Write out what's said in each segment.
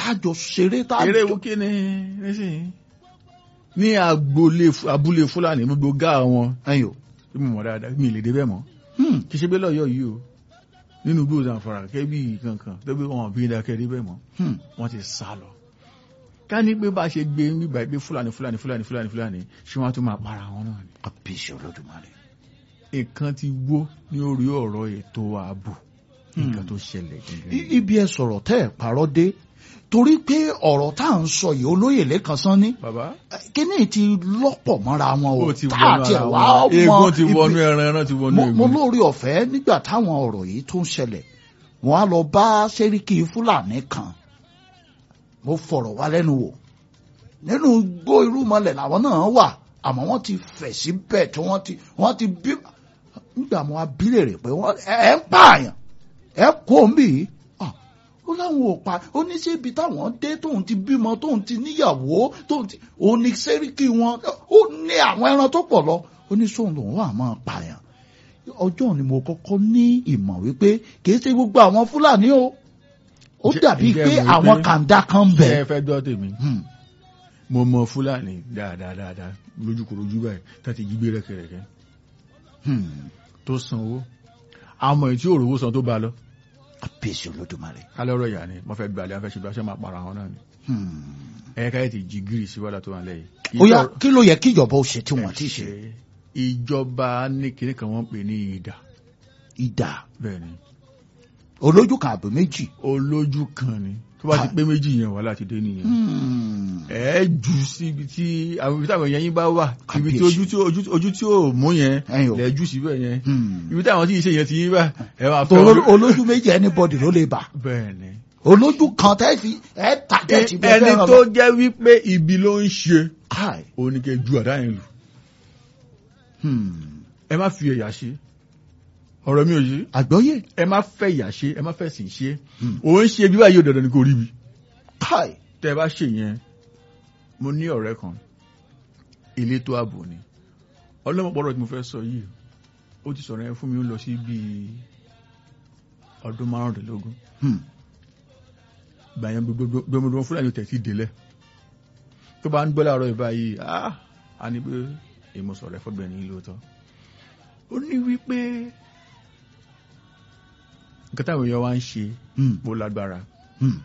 tájọ ṣeré tájọ. eré wo kí ni nísìnyí ní agboolé abúlé fúlàní gbogbo gá wọn ẹ̀yin o. tí mo mọ̀ dáadáa mi ì lè débẹ̀ mọ́ Hmm. kì í ṣe pé lọ́yọ̀ yìí o nínú gbòòsàn àfàrà kẹ́bí kankan tó bí wọn bí dákẹ́ débẹ̀ mọ́ Hmm. wọ́n ti sá lọ ká ní pé bá a ṣe gbé nígbà pé fúlàní fúlàní fúlàní fúlàní fúlàní ṣé wọ́n á tún máa para wọn náà ni kábíyèsí olódùmarè. nǹkan ti wó ní orí ọ̀rọ̀ ètò ààbò nǹkan tó ṣẹlẹ̀ I- gẹ́gẹ́ ibi ẹ sọ̀rọ̀ tẹ́ ẹ̀ parọ́ dé torí pé ọ̀rọ̀ tá à ń sọ yìí olóyè lẹ́kan sán ní bàbá kíní ti lọ́pọ̀ mọ́ra wọn o ó ti tá wọnú àti ara ẹ̀ wá wọn mọ eégún ti ibi- wọnú ẹran ẹran ti wọnú mo mo eégún lórí ọ̀fẹ́ nígbà táwọn ọ̀rọ̀ yìí tó ń ṣẹlẹ̀ wọ́n á lọ bá sẹ́ríkì fúlàní kan mo fọ̀rọ̀ wá lẹ́nu wò nínú igbó irúmọlẹ̀ làwọn náà wà àmọ́ wọ́n ti fẹ̀ síbẹ̀ tí wọ́n ti wọ́n ti bí nígbà mo abílẹ̀ rẹ̀ pé wọ́n ẹ̀ ẹ̀ ń pààyàn ẹ̀ kó ń bì í Ah, ó láwọn ò pa ó ní sí ibi táwọn dé tóun ti bímọ tóun ti níyàwó tóun ti òun ní sẹ́ríkì wọn ó ní àwọn ẹran tó pọ̀ lọ ó ní sóun lòun wà máa pààyàn ọjọ́ ni mo kọ́kọ́ ní ìmọ̀ wípé kìí ṣe gbogbo àwọn fúlàní o ó Ǹjẹ́- dàbí ǹjẹ́ pé mo rí àwọn pé- kàńdá kan ń ṣe bẹ. é fẹ́ gbọ́ tèmi Hmm. mo mọ fúlàní dáadáa dáadáa lójúkorojú báyìí tá ti jí gbé rẹ́kẹrẹ́kẹ́ Hmm. tó sanwó àmọ́ èyí tí òrówó san tó bá lọ àbíyèsí olódùmarè. kálọ́rọ̀ ìyá ni wọ́n fẹ́ gbalẹ̀ wọ́n fẹ́ ṣe bí wọ́n ṣe máa para wọn náà ni Hmm. ẹ̀ka ẹ̀ ti jí gírì sí wàhálà tó wà lẹ́yìn. ó yá kí ló yẹ kí ìjọba ó ṣe tí wọ́n ti ṣe ìjọba ní kinní kan wọ́n pè ní ìdà ìdá bẹ́ẹ̀ ni olójú kan àbò méjì. olójú kan ni tó bá ti Ah. pé méjì yẹn wàhálà ti dé nìyẹn Hmm. ẹ jù sí ibi tí àwọn ibi táwọn èèyàn yín bá wà ibi tí Kábíyèsí. ojú tí ojú ojú tí ò mú yẹn Ẹ̀yin o. lẹ jù síbẹ̀ yẹn Hmm. ibi táwọn tí ì ṣe yẹn ti yín bá ẹ máa fẹ́ Oló- olójú méjì anybody ló lè bà bẹ́ẹ̀ ni. olójú kan tẹ́ fi ẹ̀ tàgẹ́tì bí ẹ ẹni fẹ́ràn tó lọ. jẹ́ wípé ibi ló ń ṣe Káì. òun ni kẹ́ ju àdá yẹn lù Hmm. ẹ má fi ẹ̀yà ṣe ọ̀rọ̀ mi ò yé àgbọ́yé ẹ má fẹ́ ìyà ṣe ẹ má fẹ́ sìn ṣe Hmm. òun ṣe bí báyìí ò dandan ni kò rí bi káì. tẹ́ ẹ bá ṣe yẹn mo ní ọ̀rẹ́ kan elétò ààbò ni ọlọ́mọpọ̀rọ̀ tí mo fẹ́ sọ yìí ó ti sọ̀rọ̀ yẹn fún mi ó lọ sí bíi ọdún márùndínlógún Hmm. gbàyẹn gbogbo fúlàní tẹ̀ sí délẹ̀ tó bá ń gbọ́ láàárọ̀ ìbá yìí ah a ní pé èmo sọ̀rọ̀ ẹ̀fọ́gbẹ̀ ní lóòótọ́ ó ní wípé nǹkan táwọn èèyàn wá ń ṣe Hmm. bó lágbára Hmm.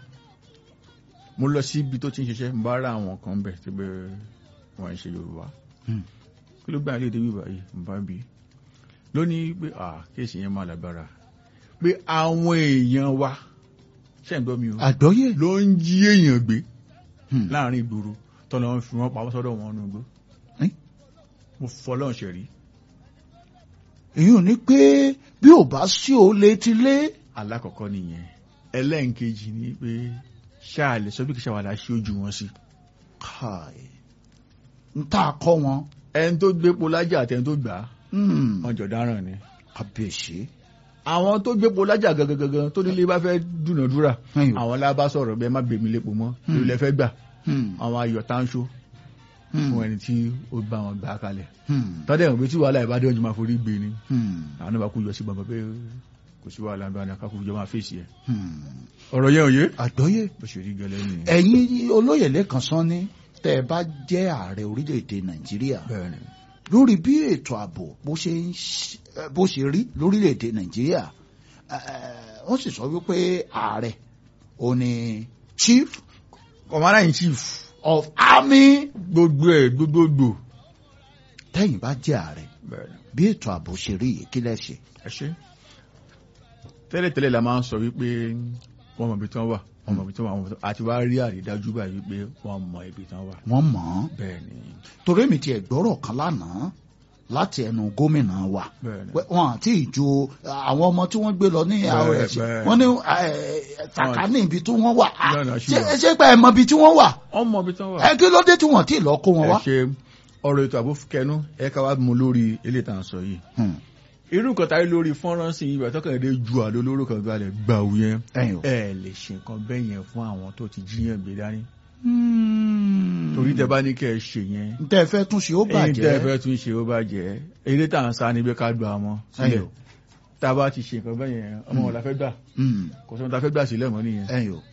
mo lọ sí ibi tó ti ń ṣiṣẹ́ mo bá rà àwọn kan bẹ̀ tí pé wọ́n ń ṣe yorùbá Hmm. kí ló gbà léde wíwá yìí mo bá bí lónìí pé ah kéèsì yẹn máa lágbára pé àwọn èèyàn wa ṣẹ́ ń gbọ́ mi o àgbọ́yé. ló ń jí èèyàn gbé Hmm. láàrin ìgboro tọ́lọ́ ń fi wọ́n pamọ́ sọ́dọ̀ wọn nù gbó Ẹ́? mo fọlọ́n ṣe rí èyí ò ní pé bí ò bá sí o létí lé. alákọ̀ọ́kọ́ nìyẹn ẹlẹ́ǹkejì ni pé ṣáà lè sọ bí kìí ṣàwádà ṣe ojú wọn sí káì. n tá a kọ́ wọn. ẹni tó gbépo lájà àti ẹni tó gbà á Hmm. wọn jọ dáràn ni kábíyèsí. àwọn tó gbépo lájà gangan tó nílé bá fẹ́ dúnàdúrà Ẹ̀yin o. àwọn lábá sọ̀rọ̀ bẹ́ẹ̀ má gbèmí lépo mọ́ Hmm. lórí lẹ́fẹ́ gbà Hmm. àwọn ayọ̀ táńṣó Hmm. fún ẹni tí ó bá wọn gbà á kalẹ̀ Hmm. tọ́dẹ̀ ìwọ̀n pé tí wàhálà ìbádé ọjọ́ máa forí gbé ni Hmm. àwọn náà bá kú yọ sí bàbá pé kò sí wàhálà ń bá ní akákùn jọ máa fèsì ẹ̀ Hmm. ọ̀rọ̀ yẹn òye àgbọ́yé. bó ṣe rí gẹ́lẹ́ nìyẹn ẹ̀yin olóyè lẹ́kan sán ní tẹ́ ẹ bá jẹ́ ààrẹ orílẹ̀-èdè nàìjíríà bẹ́ẹ̀ ni lórí bí ètò ààbò bó ṣe ń ṣ- eh, bó ṣe rí lórílẹ̀-èdè nàìjíríà eh, wọ́n sì sọ wípé ààrẹ ò ní chief commander in chief of army gbogbo ẹ̀ gbogbogbò tẹ́yìn bá jẹ́ ààrẹ bẹ́ẹ̀ ni bí ètò ààbò ṣe rí yìí kí lẹ́ ṣe. ẹ ṣe tẹ́lẹ̀tẹ́lẹ̀ la máa ń sọ wípé wọ́n mọ ibi tí wọ́n wà wọ́n mọ ibi tí wọ́n wà àti wá rí àrídájú báyìí wípé wọ́n mọ ibi tí wọ́n wà wọ́n mọ̀ ọ́n bẹ́ẹ̀ ni torí mi tiẹ̀ gbọ́rọ̀ kan lánàá láti ẹnu gómìnà wa bẹ́ẹ̀ ni pé wọn àti ìjó àwọn ọmọ tí wọ́n gbé lọ ní rs bẹ́ẹ̀. wọ́n ní sàkání ibi tí wọ́n wà Ah, Bẹ́ẹ̀ náà ṣì ṣé wà. ṣé pé ẹ mọ ibi tí wọ́n wà wọ́n mọ ibi tí wọ́n wà ẹ kí ló dé tí wọ́n ti lọ kó wọn ẹ wá. ṣe ọ̀rọ̀ ètò ààbò kẹnu ẹ ká wá mú lórí eléyìí tá à ń sọ yìí Hmm, irú nǹkan táyé lórí fọ́nrán sí ibà tọkàndé ju àdó lóró kan gbalẹ̀ gbàù yẹn ẹ̀yin o. ẹ lè ṣe nǹkan bẹ́ẹ̀ yẹn fún àwọn tó ti jíyàn gbé dání Hmm. torí tẹ bá ní kẹ́ ẹ ṣe yẹn n tẹ́ ẹ fẹ́ tún ṣe ó èyí tẹ́ ẹ bàjẹ́. fẹ́ tún ṣe ó bàjẹ́ eré tá à ń sá níbi ká gba wọn sílẹ̀ ẹ̀yin o. tá a bá ti ṣe nǹkan bẹ́ẹ̀ yẹn ọmọ wọn la fẹ́ gbà Hmm, kò sọ́n ta fẹ́ gbà sílẹ̀ mọ́ nìyẹn ẹ̀yin o.